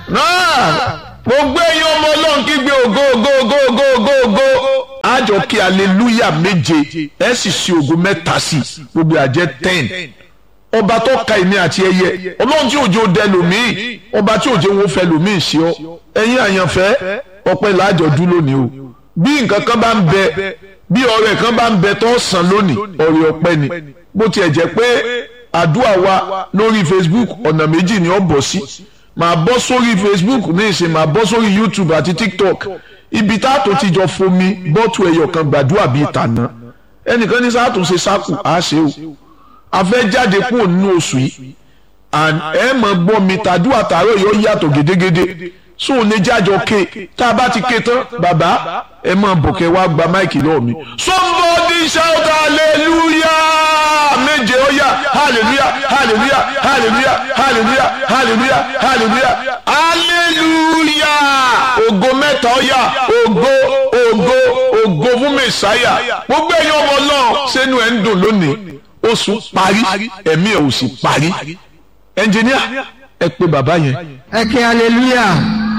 náà gbogbo ẹ̀yin ọmọ ọlọ́run kígbe ògo ògo ògo ògo ògo ògo àjọ kí aleluya méje ẹ sì ṣe ògo mẹ́ta sí gbogbo àjẹ́ ten ọba tó ka èmi àti ẹyẹ ọlọ́run tí òjò dẹ lòmíì ọba tí òjò wọn fẹ́ lòmíì ṣe ọ ẹ̀yin àyànfẹ́ ọpẹ́ làájọ dún lónìí o bí nǹkan kan bá ń bẹ bí ọrẹ kan bá ń bẹ tó sàn lónìí ọrẹ ọpẹ́ ni bó tiẹ̀ jẹ́ pé àdúrà wa lórí Facebook ọ̀nà méjì ni ó bọ̀ sí màá bọ́ sórí Facebook ní ìsìn màá bọ́ sórí YouTube àti TikTok ibi tá a tó ti jọ fomi bọ́tù ẹyọ kan gbàdúrà bíi tàná ẹnìkan ní sáà tó ṣe sáàkù á ṣe o a fẹ́ jáde kúrò nínú oṣù yìí and ẹ mọ̀ gbọ́ mi tàdúrà tààrọ̀ yóò yàtọ̀ gédégédé so ò lè jájọ ké tá a bá ti ké tán bàbá ẹ máa bọ̀kẹ́ wá gba máìkì lọ́wọ́ mi. somebody shout hallelujah méje ó yá hallelujah hallelujah hallelujah hallelujah hallelujah hallelujah hallelujah ògo mẹ́ta ó yá ògo ògo ògo fún mẹ́sáyà gbogbo ẹ̀yin ọmọ náà sẹ́nu ẹ̀ ń dùn lónìí oṣù parí ẹ̀mí ẹ̀ ò sì parí ẹnjìníà ẹ pé bàbá yẹn. ẹ kí hallelujah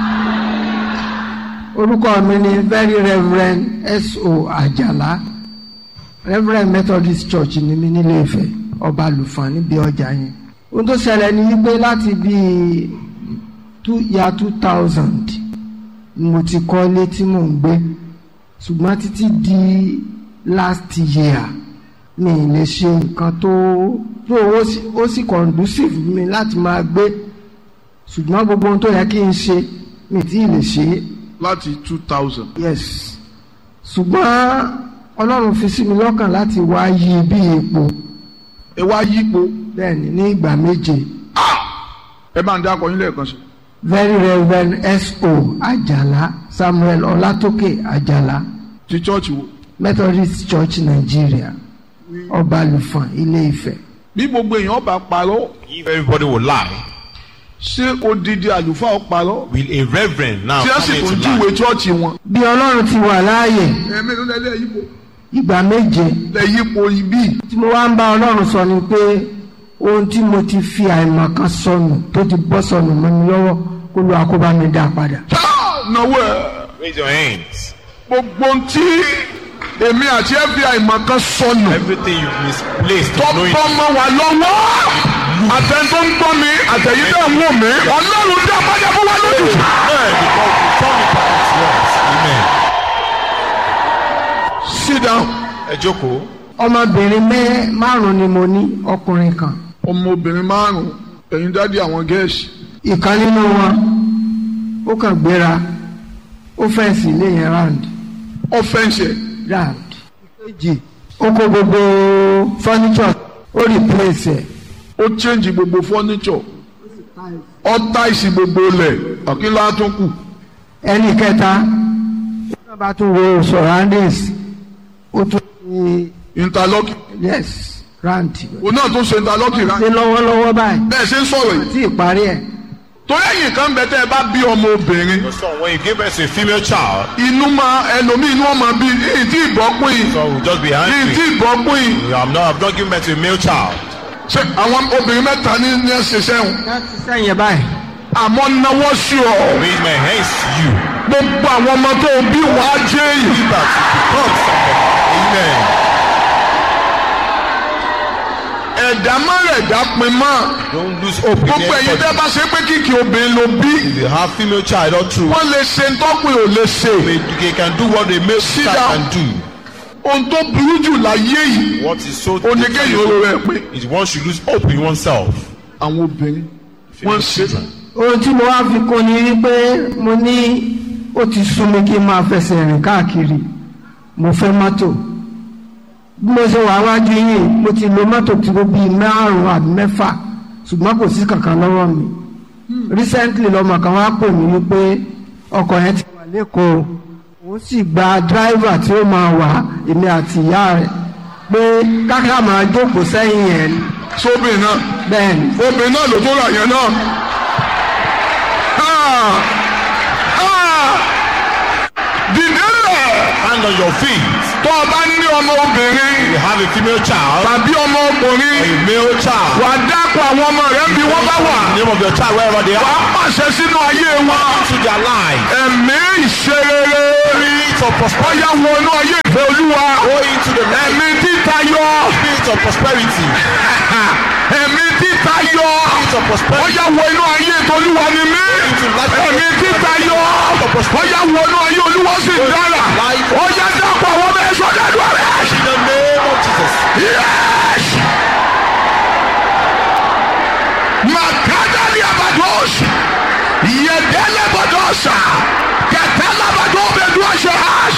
orúkọ mi ni very reverend S.O. Àjàlá reverend Methodist Church ni mi nílé Ifẹ̀ ọba àlùfàn níbi ọjà yẹn ohun tó ṣẹlẹ̀ ni wípé láti bíi ya two thousand mo ti kọ́ ilé tí mò ń gbé ṣùgbọ́n títí di last year mi ì lè ṣe nǹkan tó tó ó sì conducive mi láti máa gbé ṣùgbọ́n gbogbo ohun tó yẹ kí n ṣe mi tí ì lè ṣe é. láti two thousand. yes ṣùgbọ́n ọlọ́run fi sí mi lọ́kàn láti wá yí bí epo ẹ wá yípo bẹ́ẹ̀ni ní ìgbà méje ẹ máa ń dá akọyin lẹ́ẹ̀kan sí. very reverend S.O. Àjàlá Samuel Ọlátókè Àjàlá ti chọ́ọ̀chì wo. Methodist Church Nigeria ọba àlùfàn Ilé Ifẹ̀. bí gbogbo èèyàn bá parọ́ If everybody will lie, ṣé odidi àlùfáà ó parọ́ will a reverend now tí wọ́n come sì here tún to júwe lie? chọ́ọ̀chì wọn. bí ọlọ́run ti wà láàyè ẹ̀mí ló lẹ́lẹ́ yípo ìgbà méje lẹ́ yípo ibí. tí mo wá ń bá ọlọ́run sọ ni pé ohun tí mo ti fi àìmọ̀ kan sọnù tó ti bọ́ sọnù mọ́ mi lọ́wọ́ kó lu àkóbá mi dá padà. náwó ẹ̀ Raise your hands. gbogbo ohun tí èmi àti FBI mọ̀ kan sọnù Everything you've misplaced, tó knowing bọ́ mọ́ wa lọ́wọ́ àtẹn tó ń gbọ́ mi àtẹ̀yìn tó ń wò mí ọlọ́run dá padà fún wa lójú. Amen. Because we turn it back to us. Amen. sit down. Ẹ jókòó. ọmọbìnrin mẹ́ márùn-ún ni mo ní ọkùnrin kan ọmọbìnrin márùn-ún ẹ̀yin dádì àwọn gẹ̀ẹ́sì ìkan nínú wọn ó kàn gbéra ó fẹ́ǹsì ilé yẹn round ọ̀fẹ́ǹsì ẹ̀ round ìkejì ó kó gbogbo furniture ó replace ẹ̀ ó change gbogbo furniture ó táìsì gbogbo lẹ̀ ọ̀kínlá tó kù ẹnì kẹta ó bá tún wo surroundings ó tún ní interlock yes round òun náà tó ṣe interlock rà ṣe lọ́wọ́lọ́wọ́ báyìí bẹ́ẹ̀ ṣe ń sọ̀rọ̀ yìí tí ìparí ẹ̀ torí ẹ̀yìn kan bẹ tẹ́ ẹ bá bí ọmọ obìnrin So when you give birth to a female child, inú máa ẹlòmíì inú ọmọ bíi ní tí ìbọ́pín yìí so we'll just be ní tí angry. ìbọ́pín yìí I'm not, I've not given birth to a male child. ṣe àwọn obìnrin mẹ́ta ní ní ẹsẹ̀ sẹ́wọ̀n láti sẹ́yìn báyìí àmọ́ náwó sí ọ Raise my hands to you. gbogbo àwọn ọmọ tó o bí wàá jẹ́ èyí You that you become somebody. Amen. ẹ̀dá má rẹ̀ dá pin mọ́ Don't lose hope in gbogbo ẹ̀yin tẹ́ anybody. bá ṣe pé kíkì obìnrin ló bí If you have female child or true, wọ́n lè ṣe ntọ́pin ò lè ṣe they, they can do what a male Sit child down. can do. ohun tó burú jù láyé yìí What is so oníkéyìí oró rẹ̀ pé is one should lose hope in oneself. àwọn obìnrin wọ́n ṣe ohun tí mo wá fi kún ni wípé mo ní ó ti sún mi kí n máa fẹsẹ̀ rìn káàkiri mo fẹ́ mọ́tò bí mo ṣe wà wájú yìí mo ti lo mọ́tò tí ó bíi márùn-ún àbí mẹ́fà ṣùgbọ́n kò sí kankan lọ́wọ́ mi recently lọ́mọ kan wá pè mí wípé ọkọ̀ yẹn ti wà lẹ́kọ̀ọ́ òun sì gba driver tí ó máa wà èmi àti ìyá rẹ̀ pé káká máa jókòó sẹ́yìn yẹn ni. sóbìnrin náà bẹ́ẹ̀ ni obìnrin náà ló tó rà yẹn náà. Ah! Ah! dìde lẹ̀ Hand on your feet. tó o bá ní ọmọ obìnrin You have a female child, tàbí ọmọ ọkùnrin a male child. wà á dákọ̀ àwọn ọmọ rẹ bí wọ́n bá wà The name of your child wherever they wà are. á pàṣẹ sínú ayé wọn To their life. ẹ̀mí ìṣerere Spirit of prosperity. ọ̀yà wọnú ayé ìfẹ́ olúwa Go into the life. ẹ̀mí títayọ Spirit of prosperity. ẹ̀mí títayọ Spirit of prosperity. ọ̀yà wọ inú ayé tolúwa ni mí ẹ̀mí títayọ ọ̀yà wọnú ayé olúwa sì dára ọ̀yà dákọ̀ àwọn ọmọ ẹ̀ṣọ́ dẹ́nu rẹ̀. In the name of Jesus. Yes! Makadali abados. Yedele badosa. Katala badobe duashahas.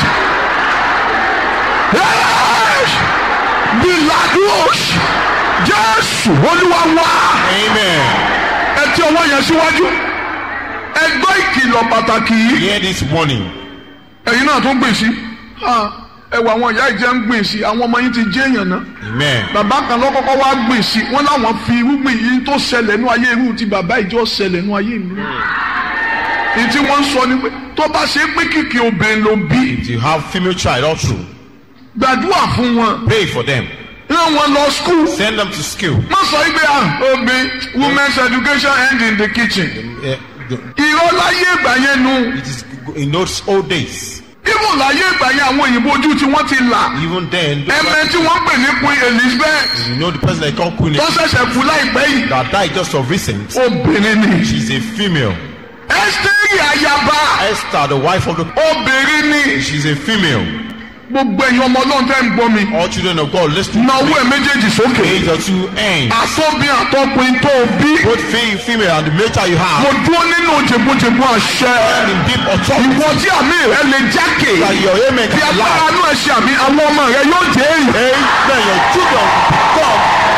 Yes! Bilados. Jésù Olúwa wá. Amen. Ẹ tí ọwọ́ yẹn síwájú. Ẹ gbọ́ ìkìlọ̀ pàtàkì yìí. Hear this warning. Ẹ̀yin náà tún gbìn sí. Ẹ wọ àwọn ìyá ìjẹ́ ń gbìn sí. Àwọn ọmọ yín ti jẹ́ èèyàn náà Amen. bàbá kan ló kọ́kọ́ wá gbìn sí wọn láwọn fi irúgbìn yìí tó ṣẹlẹ̀ nú ayé irú ti bàbá ìjọ ṣẹlẹ̀ nú ayé mi. èyí tí wọ́n ń sọ ni pé tó bá ṣe pé kìkì obìnrin ló bí If you have female child all through, gbàdúrà fún wọn pray for them. rán wọn lọ skul. Send them to school. má sọ yìí pé ah obìnrin women's education end in the kitchen. Eh, the- irọ́ láyé ìgbà yẹn nu It is in those old days. ibùn láyé ìgbà yẹn àwọn òyìnbó ojú tí wọ́n ti là Even then, those ẹ̀mẹ́ tí wọ́n pè ní Queen Elizabeth you know the person they call Queen tó ṣẹ̀ṣẹ̀ kú láìpẹ́ yìí that died just of recent. obìnrin ni She's a female. Ẹ́sítérì ayaba Esther, the wife of the obìnrin ni. she's a female. gbogbo ẹ̀yin ọmọ ọlọ́run tẹ́ ń gbọ́ mi All children of God, listen. na owó ẹ̀ méjèèjì sókè Raise your two hands. àtọ́bí àtọ́pin tó o bí Both fe- female and the male child you mo have. dúró nínú jẹ̀gbọ́jẹ̀gbọ́ àṣẹ And in deep authority. ìwọ tí àmì rẹ lè jákè That your amen tí can agbára lie. inú ẹ̀ ṣe àmì àwọn ọmọ rẹ yóò jẹ́ èrè Amen. Your children will become